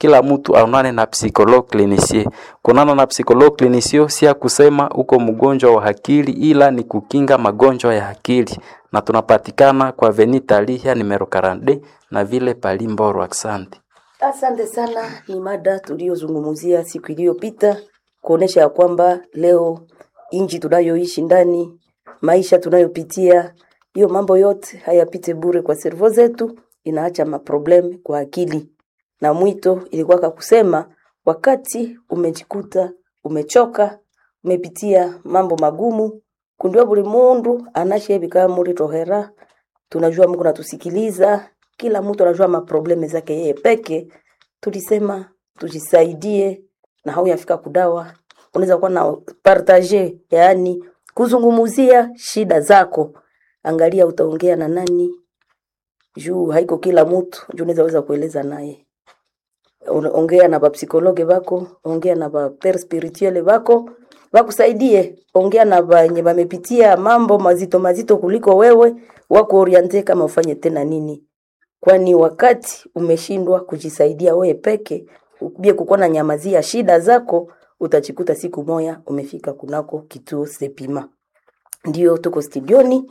kila mtu aonane na psychologue clinicien. Kunana na psychologue clinicien si ya kusema uko mgonjwa wa akili, ila ni kukinga magonjwa ya akili, na tunapatikana kwa Avenue Talihia numero 42 na vile pali Mboro. Asante. Asante sana. Ni mada tuliyozungumzia siku iliyopita kuonesha ya kwamba leo inji tunayoishi ndani, maisha tunayopitia, hiyo mambo yote hayapite bure kwa servo zetu, inaacha maproblem kwa akili. Na mwito ilikuwa kusema, wakati umejikuta umechoka, umepitia mambo magumu, kundiwa buli mundu anashebika muri tohera, tunajua Mungu natusikiliza, kila mtu anajua maprobleme zake yeye peke. Tulisema tujisaidie, na hau yafika kudawa, unaweza kuwa na partage, yaani kuzungumuzia shida zako. Angalia utaongea na nani, juu haiko kila mtu juu unaweza weza kueleza naye. Una- Ongea na bapsikologe bako, ongea na baper spirituele bako bakusaidie, ongea na wenye bamepitia mambo mazito mazito kuliko wewe, wakuoriente kama ufanye tena nini kwani wakati umeshindwa kujisaidia wewe peke ubie kukuwa na nyamazia shida zako utachikuta siku moya umefika kunako kituo sepima ndio tuko studioni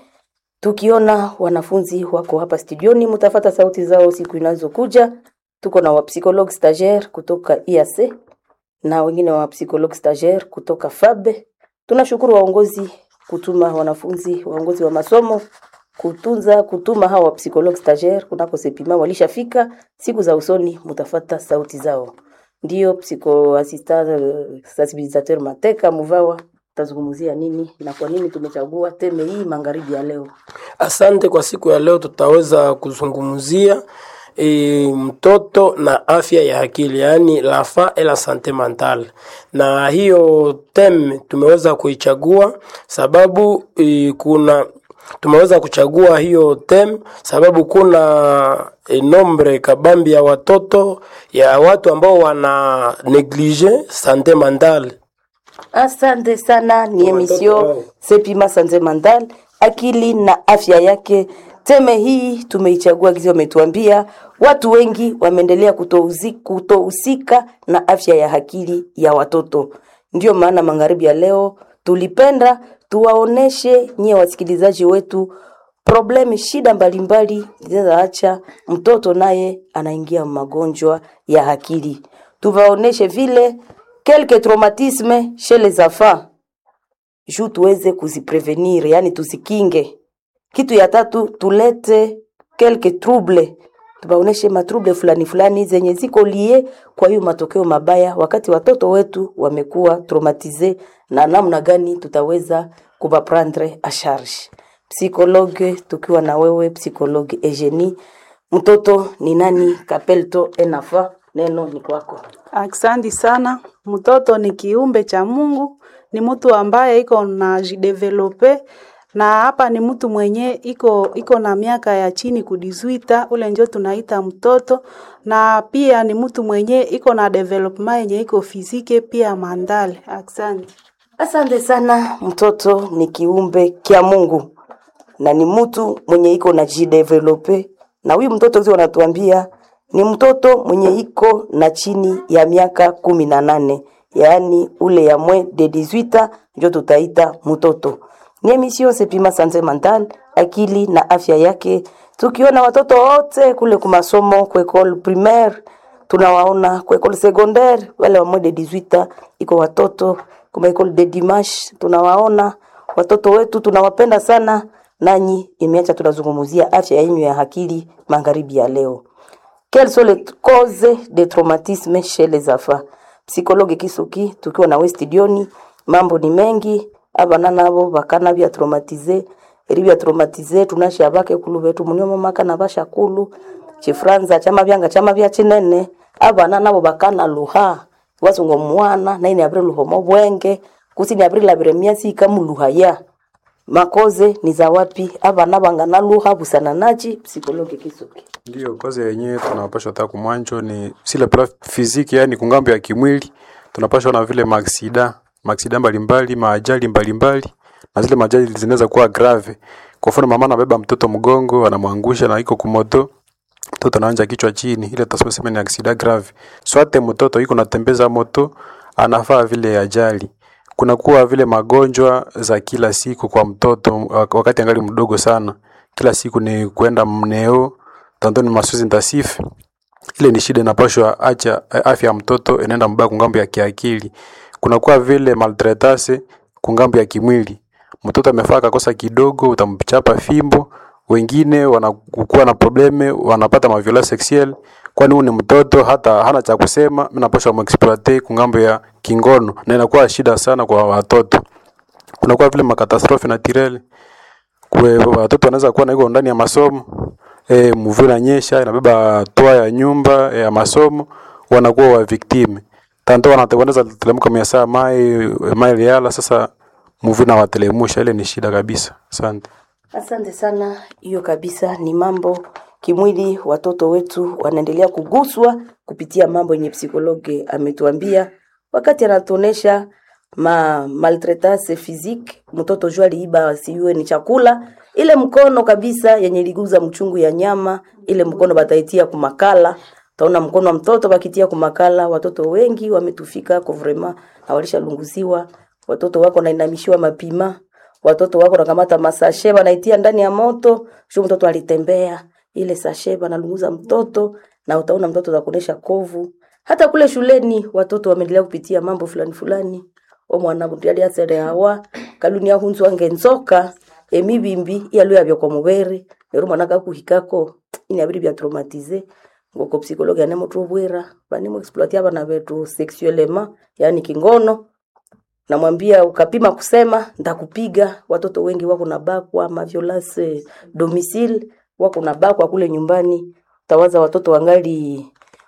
tukiona wanafunzi wako hapa studioni mtafata sauti zao siku inazokuja tuko na wapsychologue stagiaire kutoka IAC na wengine wa psychologue stagiaire kutoka FABE tunashukuru waongozi kutuma wanafunzi waongozi wa masomo kutunza kutuma hawa psychologue stagiaire kunako sepima walishafika siku za usoni mutafata sauti zao ndio psycho assistant eh, sensibilisateur mateka muvawa tazungumzia nini na kwa nini tumechagua teme hii magharibi ya leo Asante kwa siku ya leo, tutaweza kuzungumzia e, mtoto na afya ya akili, yaani la fa et la sante mentale, na hiyo tem tumeweza kuichagua sababu e, kuna tumeweza kuchagua hiyo tem sababu kuna e, nombre kabambi ya watoto ya watu ambao wana neglige sante mentale Asante sana, ni wao. emission Sepima Sanze Mandal, akili na afya yake. Teme hii tumeichagua kizi, wametuambia watu wengi wameendelea kutohusi- kutohusika na afya ya akili ya watoto. Ndio maana magharibi ya leo tulipenda tuwaoneshe nyie wasikilizaji wetu problemi, shida mbalimbali zinazaacha mtoto naye anaingia magonjwa ya akili. Tuwaoneshe vile quelques traumatismes chez les enfants juu tuweze kuziprevenir, yani tuzikinge. Kitu ya tatu tulete quelques troubles, tubaoneshe matrouble fulani fulani zenye ziko lie kwa hiyo matokeo mabaya, wakati watoto wetu wamekuwa traumatize, na namna gani tutaweza kubaprendre a charge. Psikologe tukiwa na wewe psikologe Eugenie, mtoto ni nani? Kapelto enafa, neno ni kwako. Aksanti sana. Mtoto ni kiumbe cha Mungu, ni mtu ambaye iko na jidevelope na hapa ni mtu mwenye iko iko na miaka ya chini kudizwita, ule njo tunaita mtoto, na pia ni mtu mwenye iko na development yenye iko fizike pia mandale. Aksanti. Asante sana. Mtoto ni kiumbe kya Mungu na ni mtu mwenye iko na jidevelope, na huyu mtoto zi wanatuambia ni mtoto mwenye iko na chini ya miaka kumi na nane yaani ule ya mwe de 18 njo tutaita mtoto. Ni emission Sepima Santé Mentale, akili na afya yake, tukiona watoto wote kule kumasomo kwa école primaire tunawaona kwa école secondaire wale wa moins de 18 iko watoto kuma école de dimanche tunawaona watoto wetu tunawapenda sana nanyi imeacha tunazungumzia afya yenyu ya akili magharibi ya leo quelles sont les causes de traumatisme chez les enfants psychologue kisuki tukiwa na westidioni mambo ni mengi abana nabo bakana bya traumatize eri bya traumatize tunasha bake kulu betu munyomo maka na bashakulu chifranza chama byanga chama bya chinene abana nabo bakana luha wasungo mwana naine abire luhomo bwenge kusini abire labire miasi ikamuluha ya makoze ni za wapi abana bangana luha busana nachi psikologi kisuki Ndiyo, kazi yenyewe tunapashwa hata kumwanjo ni sile pla fiziki, yani kungambo ya kimwili tunapashwa na vile maaksida maaksida mbalimbali, maajali mbalimbali, na zile maajali zinaweza kuwa grave. Kwa mfano, mama anabeba mtoto mgongo, anamwangusha na iko kumoto, mtoto anaanja kichwa chini, ile tutasema ni accident grave. Swate mtoto iko natembeza moto anafaa vile ajali. Kuna kuwa vile magonjwa za kila siku kwa mtoto wak- wakati angali mdogo sana. Kila siku ni kwenda mneo, tantoni masozi intensif. Ile ni shida inapashwa acha eh, afya ya mtoto inaenda mbaya kungambo ya kiakili. Kuna kuwa vile maltretase kungambo ya kimwili. Mtoto amefaa kakosa kidogo, utamchapa fimbo. Wengine wanakuwa na probleme, wanapata maviola sexuel, kwani huyu ni mtoto hata hana cha kusema, mimi napaswa muexploite kungambo ya kingono, na inakuwa shida sana kwa watoto. Kunakuwa vile makatastrofe naturelle kwe watoto wanaweza kuwa na iko ndani ya masomo e, mvua inanyesha inabeba toa ya nyumba ya masomo, wanakuwa wa victime tanto wanatengeneza telemuka mia saa mai mai liala. Sasa mvua inawatelemusha, ile ni shida kabisa. Asante. Asante sana. Hiyo kabisa ni mambo kimwili, watoto wetu wanaendelea kuguswa kupitia mambo yenye psikologe ametuambia wakati anatuonesha ma maltraitance physique. Mtoto jua aliiba siwe ni chakula, ile mkono kabisa yenye liguza mchungu ya nyama, ile mkono bataitia kumakala taona mkono wa mtoto bakitia kumakala. Watoto wengi wametufika kwa vrema na walishalunguziwa. Watoto wako nainamishiwa mapima watoto wako nakamata masashe banaitia ndani ya moto, sio mtoto alitembea ile sashe banalunguza mtoto, na utaona mtoto atakuonesha kovu. Hata kule shuleni watoto wameendelea kupitia mambo fulani fulani. O mwana mutiali asere hawa kaluni ahunzu wange nzoka emibimbi iyalo yabyo kwa mubere rero mwana kakuhikako inabiri bya traumatize ngoko psikologi anemo tubwera banemo exploiter abana betu sexuellement yani kingono namwambia ukapima kusema ndakupiga. Watoto wengi wako na bakwa maviolence domicile, wako na bakwa kule nyumbani. Utawaza watoto wangali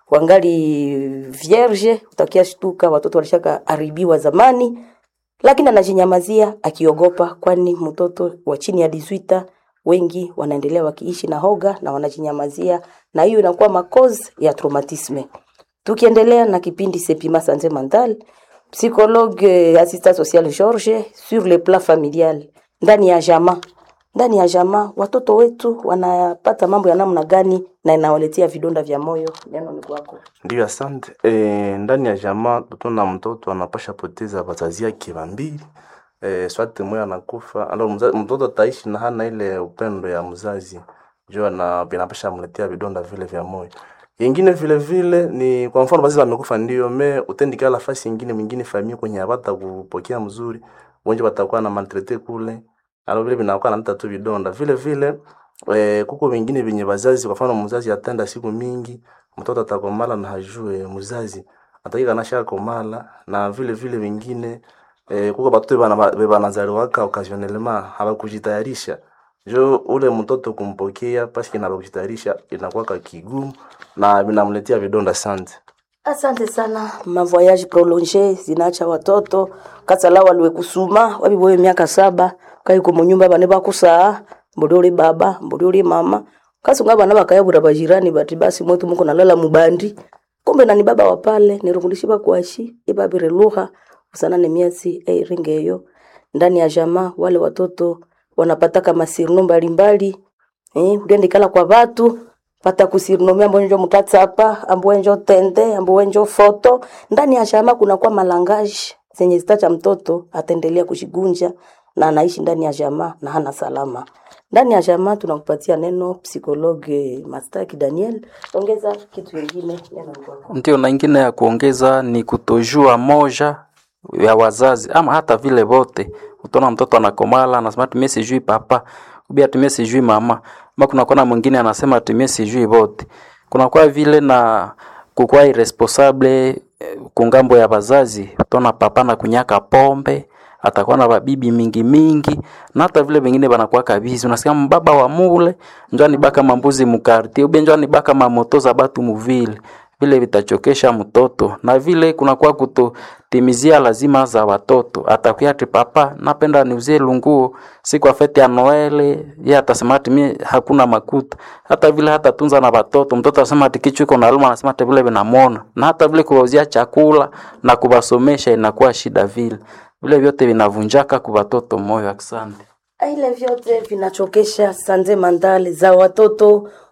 wangali vierge, utakia shtuka watoto walishaka haribiwa zamani, lakini anajinyamazia akiogopa, kwani mtoto wa chini ya 18 wengi wanaendelea wakiishi na hoga na wanajinyamazia, na hiyo inakuwa makozi ya traumatisme. Tukiendelea na kipindi Sepima Santé Mentale, psychologue euh, assistant social George sur le plan familial, ndani ya jamaa ndani ya jamaa watoto wetu wanapata mambo ya namna gani na inawaletea vidonda vya moyo? Neno ni kwako. Ndiyo, asante. E, ndani ya jamaa tutaona mtoto anapasha poteza wazazi yake wambili e, swate moya anakufa alo mza, mtoto ataishi na hana ile upendo ya mzazi jua na vinapasha mletea vidonda vile vya moyo. Yengine vile vile ni kwa mfano bazazi wamekufa, ndio me utendikala nafasi yingine mwingine familia kwenye hapata kupokea mzuri, wengi watakuwa na maltrete kule alo vile vinakuwa naleta tu vidonda vile vile eh, kuko vingine vyenye wazazi, kwa mfano mzazi atenda siku mingi, mtoto atakomala na hajue mzazi atakika nasha komala, na vile vile vingine eh, kuko batoto bana banazaliwaka occasionnellement hawakujitayarisha jo ule mtoto kumpokea paski na kujitayarisha inakuwa kigumu na vinamletea vidonda. Asante. Asante sana. Mavoyage prolonge zinaacha watoto kasala waliwe kusuma wabiboye miaka saba kaiko munyumba bane bakusaa mbodi uli baba mbodi uli mama kasunga bana bakayabura bajirani bati basi mwetu muko nalala mubandi kumbe nani baba wa pale nirungulishi bakwashi ibabire lugha usana ne miezi eiringeyo ndani ya jamaa wale watoto wanapataka masirno mbalimbali eh uliendikala kwa watu pata kusirinomia ambo njo mutatsapa ambo njo tende ambo njo foto ndani ya jamaa kuna kwa malangaji zenye zitacha mtoto ataendelea kujigunja na anaishi ndani ya jamaa na hana salama ndani ya jamaa tunakupatia neno psikologe Mastaki Daniel ongeza kitu kingine neno ni kwako. Ndio, na ingine ya kuongeza ni kutojua moja ya wazazi ama hata vile vote. Utaona mtoto anakomala anasema tumie sijui papa ubia tumie sijui mama, ama kuna kona mwingine anasema tumie sijui vote. Kuna kwa vile na kukua irresponsable eh, kungambo ya wazazi. Utaona papa na kunyaka pombe atakuwa na babibi mingi mingi na hata vile vingine banakuwa kabizi. Unasikia mbaba wa mule njani baka mambuzi mukarti ube njani baka mamoto za batu muvile vile vitachokesha mtoto na vile kunakuwa kutotimizia lazima za watoto. Atakuya ati papa, napenda niuzie lunguo siku ya fete ya Noele, yeye atasema ati mimi hakuna makuta. Hata vile hata tunza na watoto, mtoto asema ati kichwa iko naluma, anasema ati vile vinamwona, na hata vile kuwauzia chakula na kuwasomesha inakuwa shida vile vile vyote vinavunjaka kwa watoto moyo. Asante. ile vyote vinachokesha sanze mandale za watoto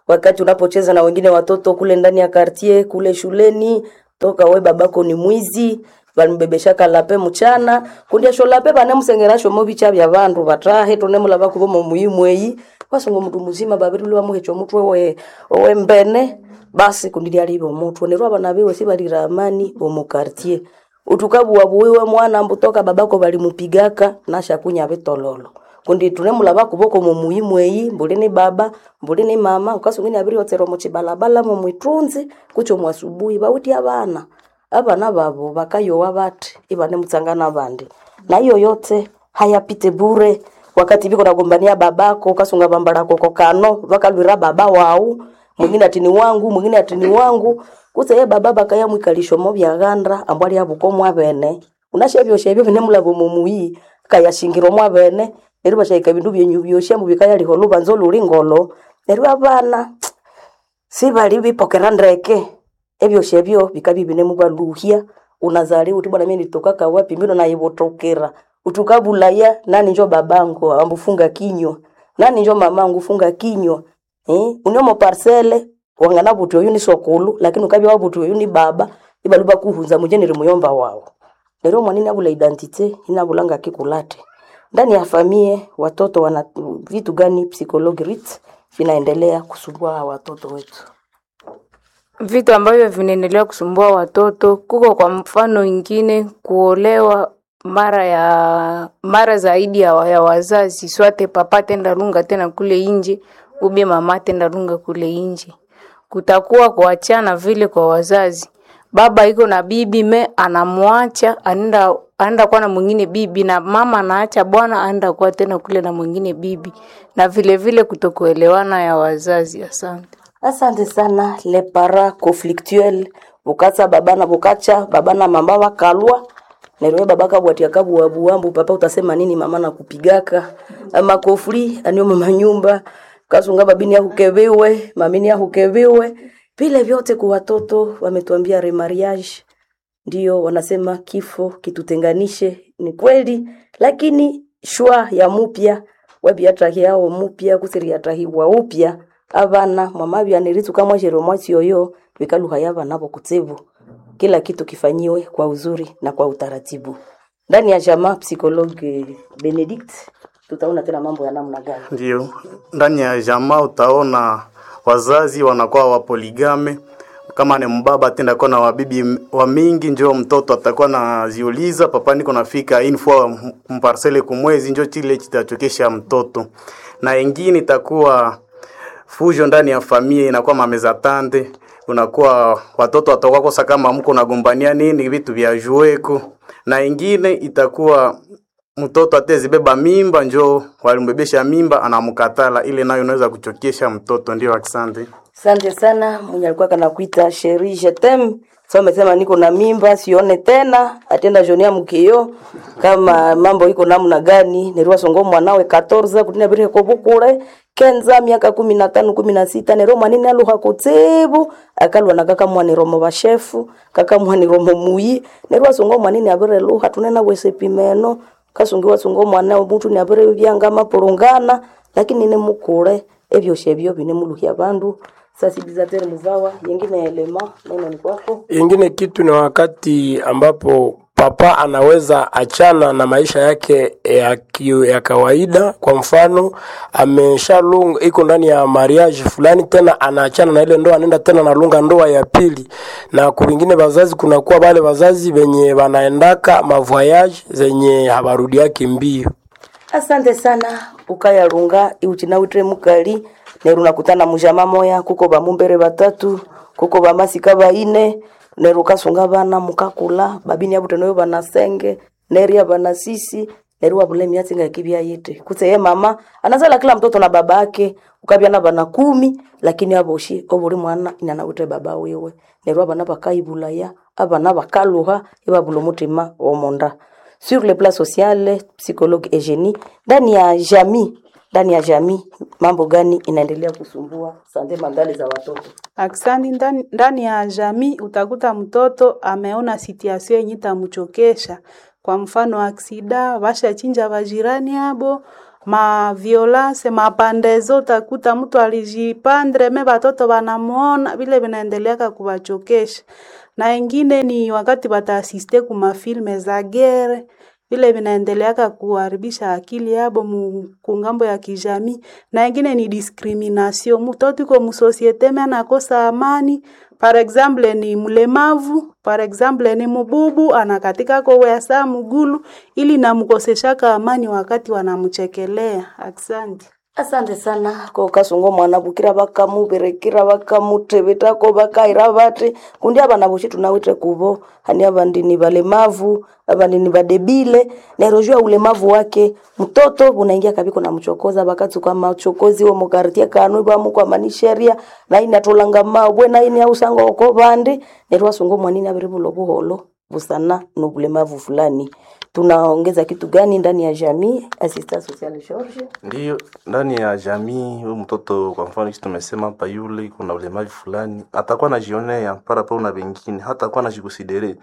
wakati unapocheza na wengine watoto kule ndani ya kartie kule shuleni toka we babako ni mwizi vanibebeshaka lape mchana kundiasho lape vanemusengerasho movicha vya vandu vatahe tonemulava kuvomo muimweyi wasungu mndu muzima vavirili wamuhecho mutwe we, we mbene basi kundilyalive omutwe nerwo avana viwe sivalira amani vomukartie utukavuwa vuwiwe mwana mbutoka babako valimupigaka nashakunya vitololo kundi tunemulava kuvoko mumuimweyi mbuli ni baba mbuli ni mama ukasungini aviri otsero muchibalabala mumwitunzi kucho mwasubuhi vawiti avana avana vavo vakayowa vati ivane mutsangana vandi na hiyo yote hayapite bure wakati viko nagombania babako ukasunga vambalako kokano vakalwira baba wau mwingine atini wangu mwingine atini wangu kuse ye baba bakaya mwikalisho mo vyagandra ambwali avuko mwavene unashevyo shevyo vine mulavo mumuyi kayashingiro mwavene neryo vashaika vindu vyenyu vyoshe muvikaya liho luvanzo luli ngolo neryo avana sivali vipokera ndeke evyoshe vyo vikavi vine muvaluhya unazali uti bwana mimi nitoka kawapi mbino naivotokera utukavulaya nani njo babangu ambufunga kinywa nani njo mamangu funga kinywa eh unyomo parcele wangana vuti oyu ni sokulu lakini ukavya wavuti oyu ni baba ibaluba kuhunza mujeneri muyomba wao lero mwanini avula identite inavulanga kikulate ndani ya famie watoto wana vitu gani psychologi rit vinaendelea kusumbua hawa watoto wetu vitu ambavyo vinaendelea kusumbua watoto kuko kwa mfano ingine kuolewa mara ya mara zaidi ya, wa- ya wazazi swate papa tenda lunga tena kule inje ube mama tenda lunga kule inje kutakuwa kuachana vile kwa wazazi baba iko na bibi me anamwacha anaenda anaenda kuwa na mwingine bibi na mama anaacha bwana anaenda kuwa tena kule na mwingine bibi na vile vile kutokuelewana ya wazazi asante asante sana le para conflictuel bukatsa baba na bukacha baba na mama wakalwa nerwe baba kabwatia kabuabuambu papa utasema nini mama na kupigaka ama kofri anio mama nyumba kasunga babini yahukeviwe mamini yahukeviwe vile vyote kwa watoto wametuambia remariage ndio wanasema kifo kitutenganishe ni kweli lakini shwa ya mupya wabiatahi yao mupya kusiriatahiwa upya avana mwamavya nirituka mwashero mwasi oyo vikaluha yava navo kutsevu kila kitu kifanyiwe kwa uzuri na kwa utaratibu ndani ya jamaa psikologi benedict tutaona tena mambo ya namna gani Ndio, ndani ya jamaa utaona wazazi wanakuwa wapoligame. Kama ni mbaba atenda kuwa na wabibi wa mingi, njo mtoto atakuwa naziuliza papa, niko nafika info mparsele kumwezi, njo chile kitachokesha mtoto. Na ingine itakuwa fujo ndani ya familia, inakuwa mameza tande, unakuwa watoto watakuwa kosa kama mko nagombania nini vitu vya jueko, na ingine itakuwa mtoto atezibeba mimba njo walimbebesha mimba anamkatala, ile nayo inaweza kuchokesha mtoto. Ndio, asante. asante sana mwenye alikuwa kanakuita sheri jetem so amesema niko na mimba sione tena atenda jonia mkio kama mambo iko namna gani nerwa songo mwanawe 14 kutina bire ko bukule kenza miaka kumi na tano kumi na sita nero mwanini aluha kutsebu akalwa na kaka mwani romo bashefu kaka mwani romo muyi nerwa songo mwanini abire luha tunena wese pimeno kasungiwa sungo mwana omuntu ni abire byanga mapulungana lakini ne mukule ebyo shebyo bine muluhya bandu sensibilisateur muzawa yengine elema neno ni kwako Ingine kitu ni wakati ambapo papa anaweza achana na maisha yake ya, ki- ya kawaida. Kwa mfano ameshalunga iko ndani ya mariage fulani, tena anaachana na ile ndoa, anaenda tena analunga ndoa ya pili. Na kuvingine wazazi, kunakuwa wale wazazi wenye wanaendaka mavoyage zenye habarudi yake mbio. asante sana ukayalunga iuchinawitire mukali neru nakutana mujama moya kuko bamumbere batatu kuko bamasika baine neru kasunga bana mukakula babini abute noyo banasenge neria banasisi neru wabule miatsi ngakibya yite kutse ye mama anazala kila mtoto na baba yake ukabya na bana kumi lakini aboshi obuli mwana inanawitire baba wiwe neru abana bakaibulaya abana bakaluha ibabula omutima omonda sur le plan social psychologue Eugenie ndani ya jamii ndani ya jamii mambo gani inaendelea kusumbua sande mandali za watoto Aksani ndani, ndani ya jamii utakuta mtoto ameona situation yenye itamchokesha. Kwa mfano aksida, bashachinja bajirani abo ma violence mapandezo, utakuta mtu alijipandre me batoto banamuona vile vinaendeleaka kuwachokesha, na ingine ni wakati bataasiste kuma filme za gere vile vinaendeleaka kuharibisha akili yabo mu kungambo ya kijamii, na ingine ni discrimination. Mtoto iko musosiete me anakosa amani, par exemple ni mlemavu, par exemple ni mububu, anakatika ko wesa mugulu, ili namkoseshaka amani wakati wanamchekelea. Asante. asante sana ko kasungo mwana bukira bakamuberekera bakamutebetako bakaira bate kundi abana boshi tunawite kubo hani abandi ni balemavu abandi ni badebile nerojua ulemavu wake mtoto bunaingia kabiko na mchokoza bakatsuka machokozi wo mukartia kanu bamukwa manisheria na ina tolanga mabwe na ini ausanga oko bandi nerwa sungo mwanini abiri bulo buholo busana no bulemavu fulani tunaongeza kitu gani ndani ya jamii assistant social George Ndiyo, ndani ya jamii huyu mtoto kwa mfano kisi tumesema hapa, yule kuna ulemavu fulani atakuwa anajionea parapo na wengine, hata kuwa anajikusidere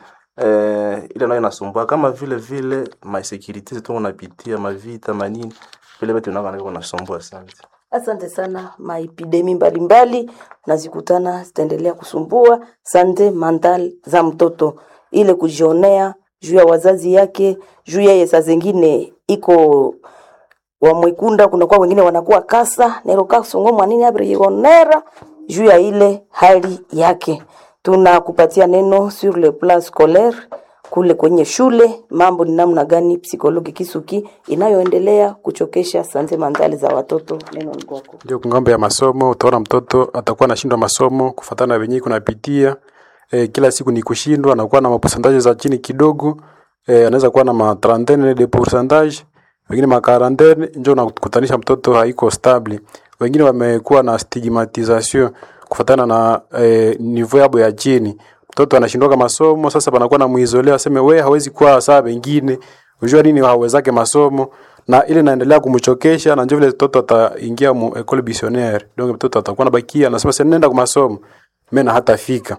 eh, ile nayo inasumbua, kama vile vile ma security zetu unapitia mavita manini vile vitu vinavyo kunasumbua sana. Asante sana. Maepidemi mbalimbali nazikutana zitaendelea kusumbua sante mental za mtoto, ile kujionea juu ya wazazi yake, juu yeye saa zingine iko wamwekunda, kunakuwa wengine wanakuwa kasa nero kasongo mwanini abrionera juu ya ile hali yake. Tunakupatia neno sur le plan scolaire kule kwenye shule, mambo ni namna gani psikologi kisuki inayoendelea kuchokesha sante mentali za watoto. Neno ni kwako. Ndio kungambo ya masomo, utaona mtoto atakuwa anashindwa masomo kufatana na wenyewe kunapitia e, kila siku ni kushindwa, anakuwa na maposantaje za chini kidogo e, anaweza kuwa na ma 30 de pourcentage, wengine ma 40, ndio unakutanisha mtoto haiko stable. Wengine wamekuwa na stigmatisation kufatana na e, niveau yabo ya chini. Mtoto anashindwa masomo, sasa panakuwa na muizolea, aseme we hawezi kuwa sawa wengine, unajua nini hawezake masomo na ile inaendelea kumchokesha na ndio vile mtoto ataingia mu école missionnaire donc mtoto atakuwa nabakia anasema sasa nenda kwa masomo mimi na hatafika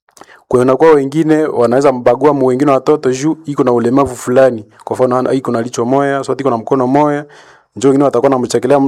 kwa hiyo kwa wengine wanaweza mbagua mu wengine watoto juu iko na ulemavu fulani kwa mfano hana- iko na licho moya so iko na mkono moya njoo wengine watakuwa namchekelea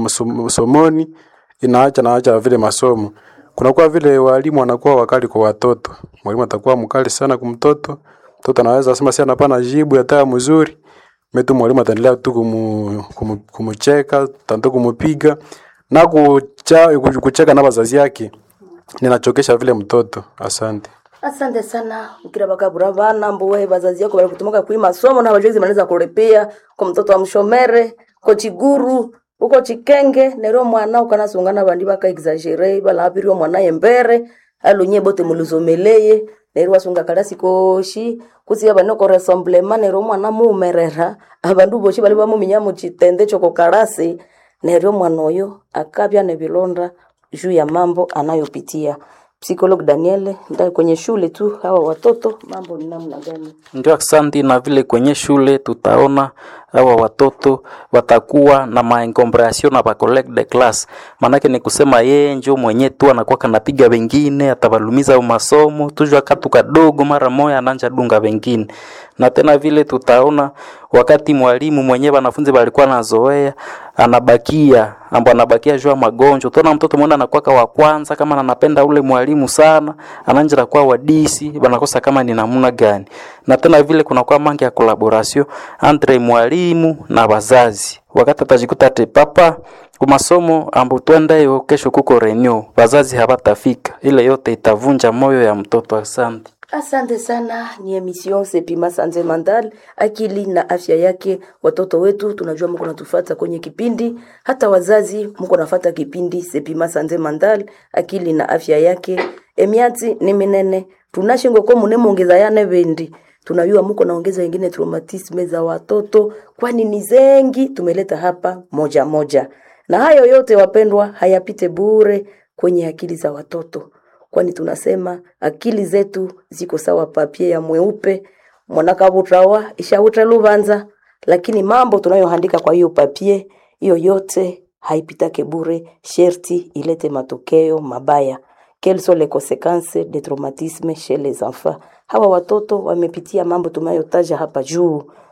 msomoni inaacha naacha vile masomo kunakuwa vile walimu wanakuwa wakali kwa watoto mwalimu atakuwa mkali sana kwa mtoto mtoto anaweza sema si anapana jibu hata mzuri metu mwalimu ataendelea tu kumu, kumu, kumucheka tanto kumupiga na kucha, kucheka na wazazi yake ninachokesha vile mtoto asante Asante sana ukira bakabura bana mbuwe bazazi yako bali kutumaka kui masomo na bajozi manaweza kurepea kwa mtoto wa mshomere ko chiguru uko chikenge nero mwana ukanasungana bandi baka exagere bala abirio mwana yembere alunye bote muluzomeleye nero wasunga kalasi koshi kusiya bano ko ressemblema nero mwana mumerera abandu boshi bali bamuminya mu chitende choko kalasi nero mwana oyo akabya ne bilonda juu ya mambo anayopitia Psycholog Daniel ndani kwenye shule tu hawa watoto mambo ni namna gani? Ndio, asante. Na vile kwenye shule tutaona hawa watoto watakuwa na maencombration na ba collègue de classe, maanake ni kusema yeye njo mwenye tu anakuwa kanapiga wengine, atawalumiza au masomo tujua katu kadogo, mara moya ananja dunga wengine. Na tena vile tutaona wakati mwalimu mwenyewe wanafunzi walikuwa nazoea anabakia ambo anabakia jua magonjwa. Utaona mtoto mwana anakuwa wa kwanza, kama anapenda ule mwalimu sana, ananja kuwa wadisi, wanakosa kama ni namna gani. Na tena vile kunakuwa mangi ya collaboration entre mwalimu na wazazi, wakati atajikuta ate papa kumasomo ambo twendayo kesho kuko renew, wazazi habatafika, ile yote itavunja moyo ya mtoto. Asante. Asante sana, ni emission Sepima Santé Mentale, akili na afya yake. Watoto wetu tunajua mko natufata kwenye kipindi, hata wazazi mko nafata kipindi Sepima Santé Mentale, akili na afya yake. Emiati ni minene tunashingo ko mune mongeza yane bendi tunajua mko naongeza wengine traumatisme za watoto, kwani ni zengi tumeleta hapa moja moja, na hayo yote wapendwa, hayapite bure kwenye akili za watoto kwani tunasema akili zetu ziko sawa papie ya mweupe mwanakabutawa ishauta lubanza, lakini mambo tunayoandika kwa hiyo papie hiyo yote haipitake bure, sherti ilete matokeo mabaya. Quelles sont les conséquences des traumatismes chez les enfants? Hawa watoto wamepitia mambo tunayotaja hapa juu,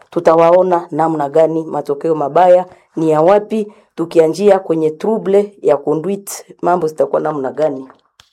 tutawaona namna gani matokeo mabaya ni ya wapi tukianjia kwenye trouble ya conduite mambo zitakuwa namna gani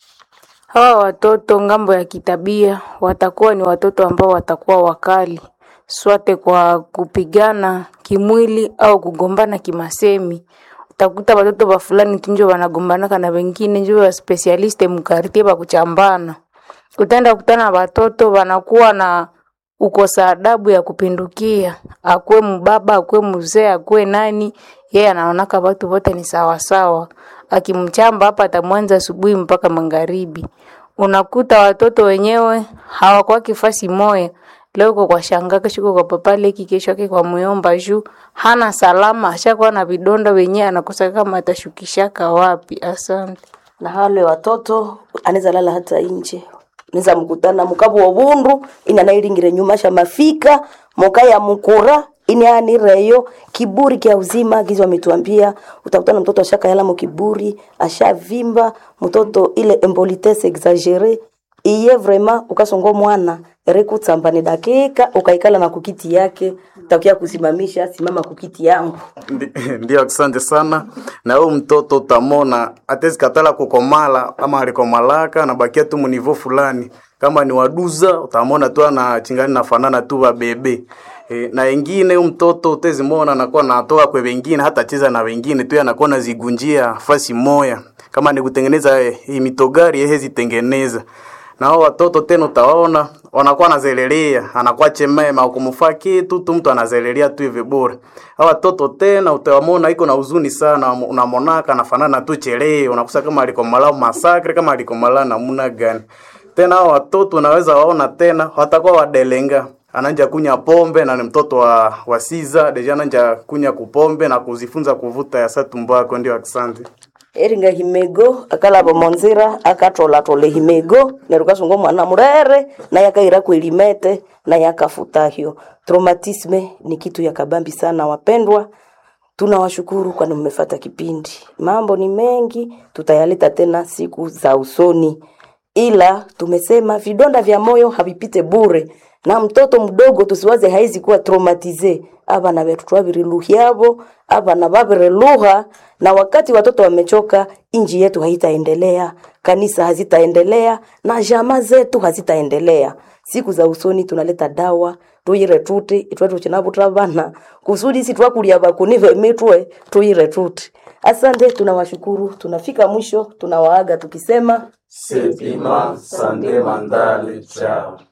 Hawa watoto ngambo ya kitabia watakuwa ni watoto ambao watakuwa wakali swate kwa kupigana kimwili au kugombana kimasemi. Utakuta watoto ba fulani tu njo wanagombanaka na wengine njo wa specialiste mkartie ba kuchambana. Utaenda kutana na watoto wanakuwa na ukosa adabu ya kupindukia, akuwe mbaba, akuwe mzee, akuwe nani, yeye anaonaka watu wote ni sawasawa. Akimchamba hapa atamwanza asubuhi mpaka magharibi. Unakuta watoto wenyewe hawakuwa kifasi moya. Leo uko kwa shanga, kesho uko kwa papa leki, kesho yake kwa muyomba juu hana salama, ashakuwa na vidonda wenyewe anakosa kama atashukishaka wapi. Asante. na wale watoto anaweza lala hata nje neza mkutana mukabu wa bundu ina nailingire nyuma sha mafika moka ya mukura ini anireyo kiburi kya uzima gizo ametuambia utakutana mtoto ashaka yala mukiburi ashavimba mtoto ile embolitesse exagere iye vraiment ukasongo mwana erekutsamba ni dakika ukaikala na kukiti yake takia kusimamisha simama kukiti yangu Ndi- Ndio, asante sana. Na huyu mtoto utamona atezi katala kukomala ama alikomalaka nabakia tu munivo fulani, kama ni waduza utamona tu ana chingani nafanana tu wa bebe e, na wengine huyu mtoto utezi mona anakuwa natoka kwa wengine hata cheza na wengine tu anakuwa nazigunjia fasi moya, kama ni kutengeneza eh, hii mitogari yeye zitengeneza na hao watoto tena utaona wanakuwa nazelelea, anakuwa chemema ukumfaa kitu tu, mtu anazelelea tu hivi bure. Hao watoto tena utawamona iko na huzuni sana, unamonaka anafanana tu chelee, unakusa kama alikomala masakre, kama alikomala namna gani. Tena hao watoto unaweza waona tena watakuwa wadelenga ananja kunya pombe na ni mtoto wa, wa siza deja ananja kunya kupombe na kuzifunza kuvuta ya satumbako. Ndio, asante. eringa himego akalaba monzira akatolatole himego nerukasungo mwana murere naye akaira kwelimete naye akafutahyo traumatisme ni kitu ya kabambi sana wapendwa tunawashukuru kwani mmefata kipindi mambo ni mengi tutayaleta tena siku za usoni ila tumesema vidonda vya moyo havipite bure na mtoto mdogo tusiwaze haizi kuwa traumatize abana betu twabiriluhyabo abana babireluha na wakati watoto wamechoka inji yetu haitaendelea kanisa hazitaendelea na jama zetu hazitaendelea siku za usoni tunaleta dawa tuyire tuti itwetu chinavuta bana kusudi si twakulia bakunive mitwe tuyire tuti asante tunawashukuru tunafika mwisho tunawaaga tukisema Sepima Sande Mandale Chao.